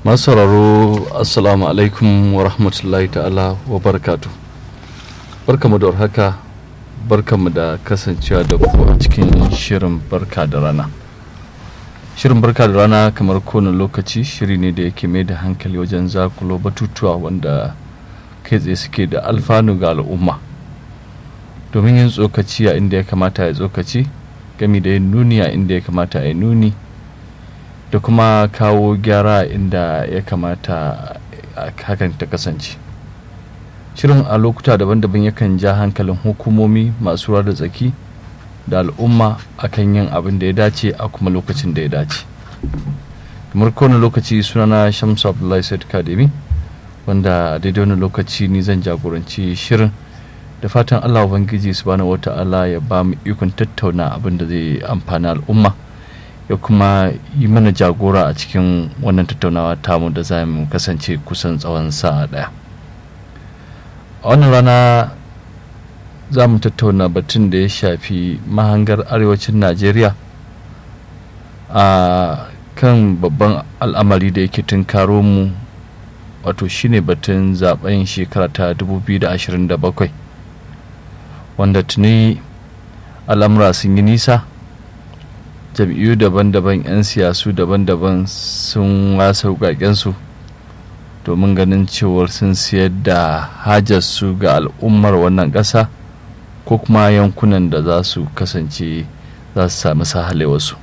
masu sauraro assalamu alaikum wa rahmatullahi ta'ala wa barakatu barkamu da warhaka barkamu da kasancewa da ku a cikin shirin barka da rana shirin barka da rana kamar kowane lokaci shiri ne da yake mai da hankali wajen zakulo batutuwa wanda kai tsaye suke da alfanu ga al'umma domin yin tsokaci a inda ya kamata ya tsokaci gami da yin nuni a inda ya kamata ya nuni da kuma kawo gyara inda ya kamata hakan ta kasance shirin a lokuta daban-daban yakan ja hankalin hukumomi masu ruwa da tsaki da al'umma akan yin abin da ya dace a kuma lokacin da ya dace kamar kowane lokaci sunana shamsu abdullahi said kademi wanda daidai wani lokaci ni zan jagoranci shirin da fatan allah ubangiji subhanahu wata'ala ya ba mu ikon tattauna abin da zai amfani al'umma ya kuma yi mana jagora a cikin wannan tattaunawa tamu da za mu kasance kusan tsawon sa'a daya a wannan rana za mu tattauna batun da ya shafi mahangar arewacin najeriya a kan babban al'amari da yake tunkaro mu wato shine batun zaben shekara ta 2027 wanda tuni al'amura sun yi nisa jam'iyyu daban-daban 'yan siyasu daban-daban sun wasa su domin ganin cewar sun siyar da hajarsu ga al'ummar wannan ƙasa ko kuma yankunan da za su kasance za su sami sahalewarsu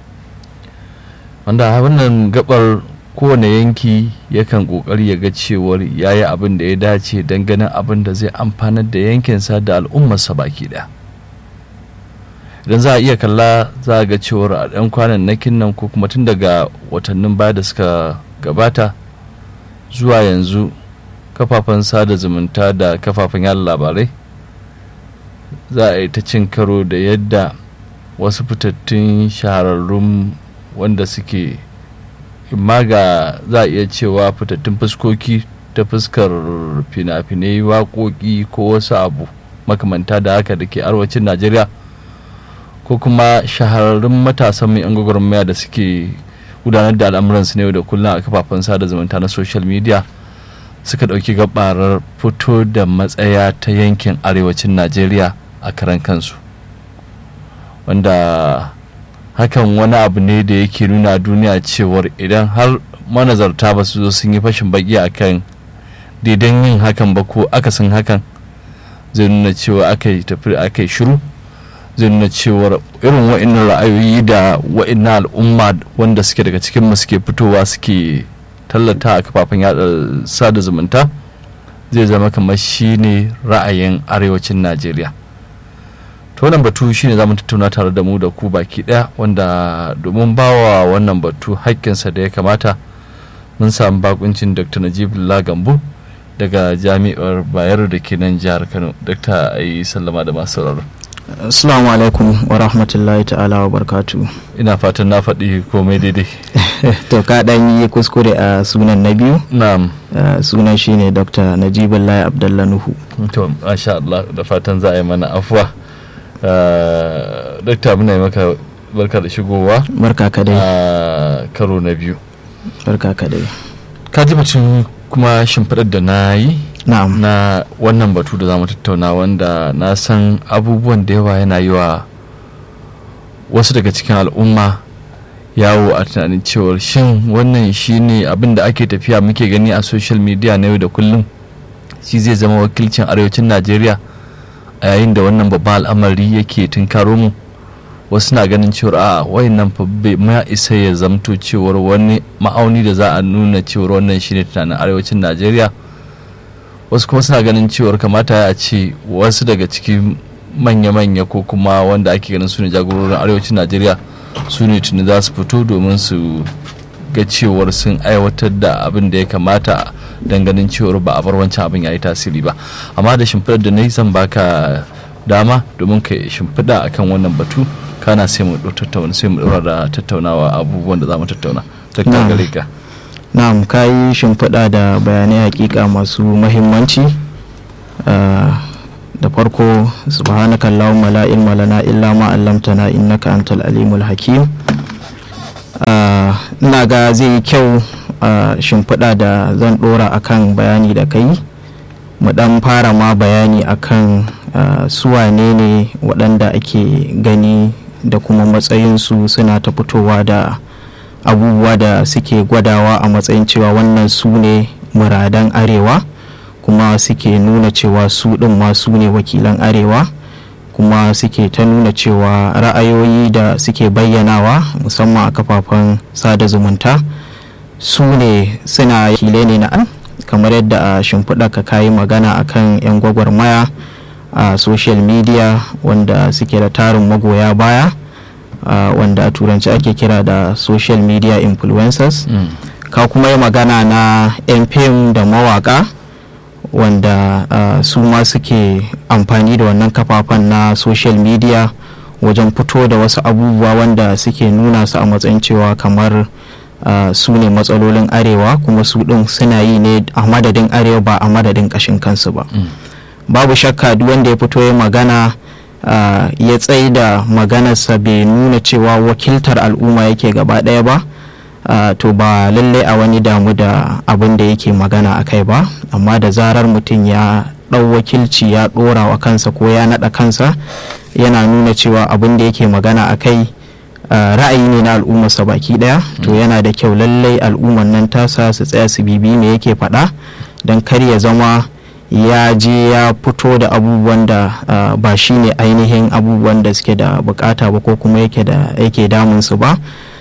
wanda wannan gabar kowane yanki yakan kokari ya ga cewar ya yi abin da ya dace don ganin abin da zai amfanar da yankinsa da al'ummarsa baki daya idan za a iya kalla za a ga cewar a ɗan kwanan nakin nan ko kuma tun daga watannin baya da suka gabata zuwa yanzu kafafen sada zumunta da kafafen yada labarai za a yi ta cin karo da yadda wasu fitattun shahararrun wanda suke imma ga za a iya cewa fitattun fuskoki ta fuskar fina-finai waƙoƙi ko wasu abu makamanta da haka da ke arwacin najeriya ko kuma shahararrun matasan mai 'yan gwagwarmaya da suke gudanar da al'amuransu ne da kullum a kafafen sada zumunta na social media suka ɗauki gabarar fito da matsaya ta yankin arewacin najeriya a karan kansu wanda hakan wani abu ne da yake nuna duniya cewar idan har manazarta ba su zo sun yi fashin baki a kan daidan yin hakan ba ko akasin hakan zai nuna cewa aka yi tafi aka yi shiru zai nuna cewar irin wa'annan ra'ayoyi da wa'annan al'umma wanda suke daga cikin mu suke fitowa suke tallata a kafafen yada sada zumunta zai zama kamar shine ra'ayin arewacin najeriya to wannan batu shine zamu tattauna tare da mu da ku baki daya wanda domin bawa wannan batu haƙƙinsa da ya kamata mun samu bakuncin dr najib lagambu daga jami'ar bayero da ke nan jihar kano dr ayi sallama da masu sauraro Assalamu alaikum wa rahmatullahi ta'ala wa barkatu. ina fatan na faɗi komai daidai to ka ɗan yi kuskure a sunan na biyu? na'am Uh, sunan shine Dr. Najibullahi Abdullah Nuhu. to masha Allah da fatan za a yi mana afuwa dakta muna yi maka barka da shigowa Barka ka dai. a karo na biyu Barka ka dai. ka ji batun kuma shimfiɗar da na yi Na'am. na wannan batu da za mu tattauna wanda na san abubuwan da yawa yana yi wa wasu daga cikin al'umma yawo a tunanin cewar shin wannan shine abin da ake tafiya muke gani a social media na yau da kullum shi zai zama wakilcin arewacin najeriya a yayin da wannan babban al'amari yake tunkaro mu wasu na ganin cewar a wayannan fa bai ma isa ya zamto cewar wani ma'auni da za a nuna cewar wannan shine tunanin arewacin najeriya wasu kuma suna ganin cewar kamata a ce wasu daga cikin manya-manya ko kuma wanda ake ganin su ne jagororin arewacin najeriya su ne tuni za su fito domin su ga cewar sun aiwatar da abin da ya kamata don ganin cewar ba a bar wancan abin ya yi tasiri ba amma da shimfiɗar da na yi zan baka dama domin ka shimfiɗa akan wannan batu kana sai mu tattauna sai mu ɗora da tattaunawa abubuwan da za mu tattauna ta gare ka Na'am ka yi shimfiɗa da bayanai hakika masu mahimmanci. Uh, da farko subhanaka allahumma la ilma lana illa ma 'allamtana innaka antal alimul hakim ina ga zai yi kyau shimfiɗa da zan ɗora akan bayani da kai mu ɗan fara ma bayani akan su wane ne waɗanda ake gani da kuma matsayinsu suna ta fitowa da abubuwa da suke gwadawa a matsayin cewa wannan su ne muradan arewa kuma suke nuna cewa su ɗin ma su ne wakilan arewa kuma suke ta nuna cewa ra'ayoyi da suke bayyanawa musamman a kafafen sada zumunta su ne suna wakilai ne na kamar yadda a shimfiɗa ka kayi magana akan 'yan gwagwarmaya a social media wanda suke da tarin magoya baya uh, wanda a turanci ake kira da social media influencers mm. ka kuma yi magana na 'yan fim da mawaka wanda uh, su ma suke amfani da wannan kafafen na social media wajen fito da wasu abubuwa wanda suke nuna su a matsayin cewa kamar uh, su ne matsalolin arewa kuma su ɗin suna yi ne a madadin arewa ba a madadin ƙashin kansu ba mm. babu shakka duk wanda ya fito ya magana uh, ya tsaye da maganarsa bai nuna cewa wakiltar al'umma yake gaba ɗaya ba uh, to ba lallai a wani damu da abin da yake magana a kai ba amma da zarar mutum ya ɗau wakilci ya ɗora wa kansa ko ya naɗa kansa yana nuna cewa abin da yake magana a kai uh, ra'ayi ne na al'ummarsa baki ɗaya to yana da kyau lallai al'ummar nan tasa su tsaya su bibi me yake faɗa don kar ya zama ya je ya fito da abubuwan da uh, ba shi ne ainihin abubuwan da suke da bukata ba ko kuma yake da yake damunsu ba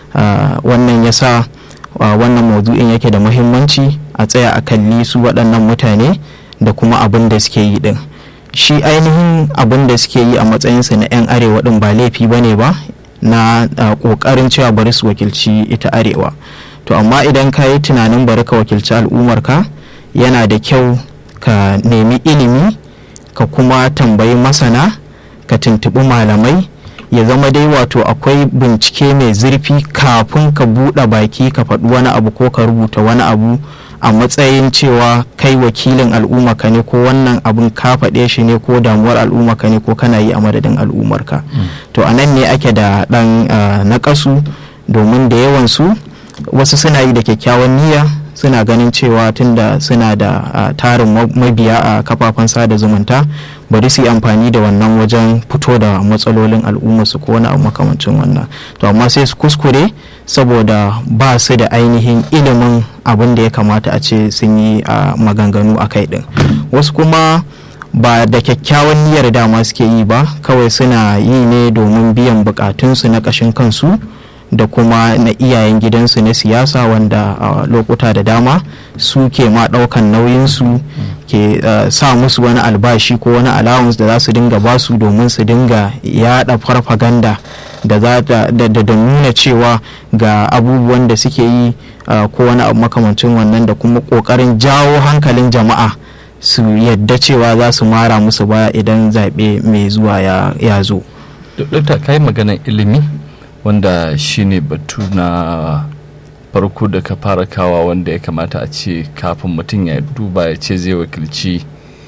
uh, wannan ya sa uh, wannan maudu'in yake da muhimmanci a tsaya a kalli su waɗannan mutane da kuma abin da suke yi din shi ainihin abin da suke yi a matsayinsu na 'yan arewa din ba laifi ba ne ba na ƙoƙarin cewa bari su wakilci ita arewa to amma idan ka yi tunanin bari ka wakilci al'ummarka yana da kyau ka nemi ilimi ka kuma tambayi masana ka tuntuɓi malamai ya zama dai wato akwai bincike mai zurfi kafin ka buɗe baki ka faɗi wani abu ko ka rubuta wani abu a matsayin cewa kai wakilin al'umma ka ne ko wannan abun ka faɗe shi ne ko damuwar al'umma ka ne ko kana yi a madadin al'ummarka to a nan ne ake da ɗan naƙasu domin da yawansu wasu suna yi da kyakkyawan niyya suna ganin cewa tunda suna da uh, tarin mabiya a uh, kafafen sada zumunta bari su yi amfani da wannan wajen fito da matsalolin al'ummarsu ko wani abu makamancin wannan to amma sai su kuskure saboda ba su da ainihin ilimin abin da ya kamata a ce sun yi uh, maganganu a kai din wasu kuma ba da kyakkyawan niyyar dama suke yi ba kawai suna yi ne domin biyan bukatunsu na ƙashin kansu da kuma na iyayen gidansu na siyasa wanda a lokuta da dama su ke ma ɗaukan nauyinsu ke sa musu wani albashi ko wani allowance da za su dinga basu domin su dinga yada farfaganda da za da nuna cewa ga abubuwan da suke yi ko wani abu makamancin wannan da kuma ƙoƙarin jawo hankalin jama'a su yadda cewa za su mara musu baya idan zaɓe mai zuwa ya zo. Dokta kai maganar ilimi wanda shine batu na farko da ka fara kawa wanda ya kamata a ce kafin mutum ya duba ya ce zai wakilci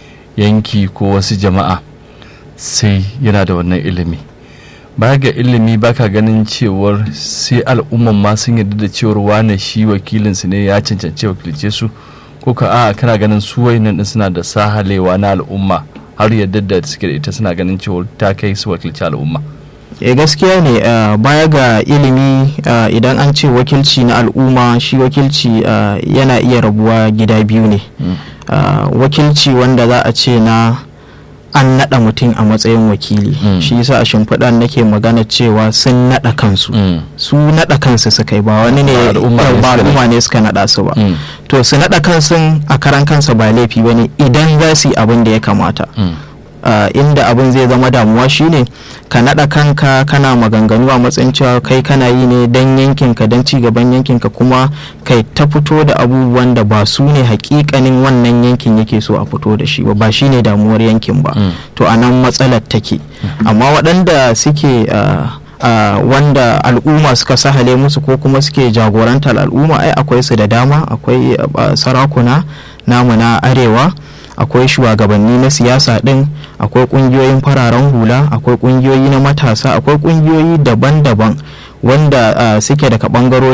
yanki ko wasu jama'a sai yana da wannan ilimi baya ga ilimi baka ganin cewar sai al'umman ma sun yarda da cewar wane shi wakilinsu ne ya cancanci wakilce su ko ka a kana ganin su wayannan din suna da sahalewa na al'umma har yadda da suke da ita suna ganin cewar ta kai su wakilci al'umma e gaskiya ne uh, baya ga ilimi uh, idan an ce wakilci na al'umma shi wakilci uh, yana iya rabuwa gida biyu ne mm. wakilci wanda za a ce na an naɗa mutum a matsayin wakili mm. shi yasa a shimfiɗa nake magana cewa sun naɗa kansu mm. su naɗa kansu suka yi ba wani ne ba al'umma ne suka naɗa su ba to su naɗa kansu a karan kansa ba laifi ba ne idan za su yi abin da ya kamata Uh, inda abin zai zama damuwa shine ka naɗa kanka kana maganganu a matsayin cewa kai kana yi ne don yankinka don gaban yankinka kuma kai ta fito da abubuwan da ba su ne hakikanin wannan yankin yake so a fito da shi ba ba shi ne damuwar yankin ba mm. to a nan matsalar take mm. amma waɗanda suke uh, uh, wanda al'umma suka sahale musu ko kuma suke jagorantar al'umma ai akwai su da dama akwai sarakuna namu na arewa akwai shugabanni na siyasa din akwai kungiyoyin fararen hula akwai kungiyoyi na matasa akwai kungiyoyi daban-daban wanda uh, suke daga bangarori